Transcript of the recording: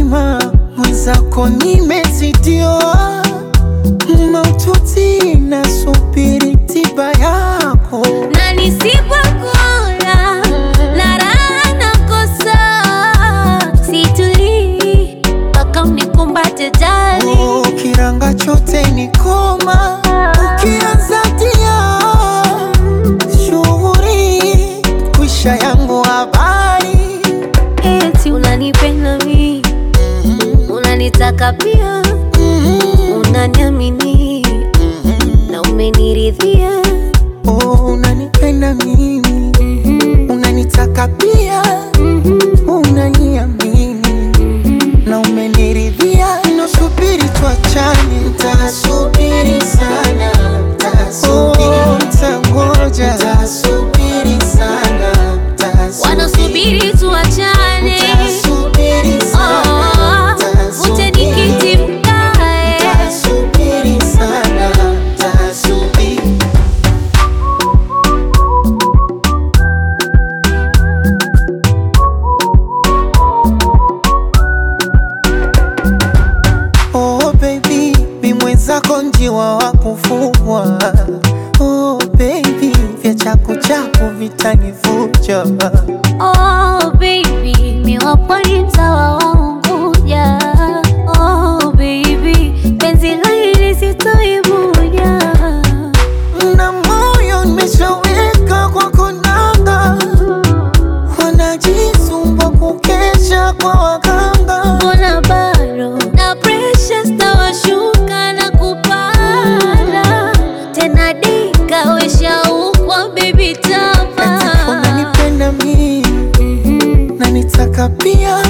mzima mwenzako nimezidiwa maututi nasubiri tiba yako na nisipokula na raha nakosa, situlii mpaka unikumbate jali. Oh, kiranga chote ni koma ukianza tia shughuri kwisha yangu habari Eti unanipenda mi, unanitaka pia, unaniamini na umeniridhia. oh, unanipenda mimi unanitaka pia unaniamini na umeniridhia nasubiri tuachane tasubiri sana oh, tangoja tasubiri sana Wanasubiri tuachane, tasubiri oh, ute nikiti mkae. tasubiri sana tasubiri Oh baby, mi mwenzako njiwa wa kufugwa. Oh baby, vya chaku chaku vitanivuja. Oh baby, mi wapo ni mtawa wa Unguja. Oh baby, penzi la hili sitoibuja. Na moyo nimeshaweka kwa konanga, wanajisumbua kukesha kwa waganga. Mbona bado na pressure stawashuka na kupanda tena, dika weshaukwa baby tapa Eti unanipenda mi na nitaka pia,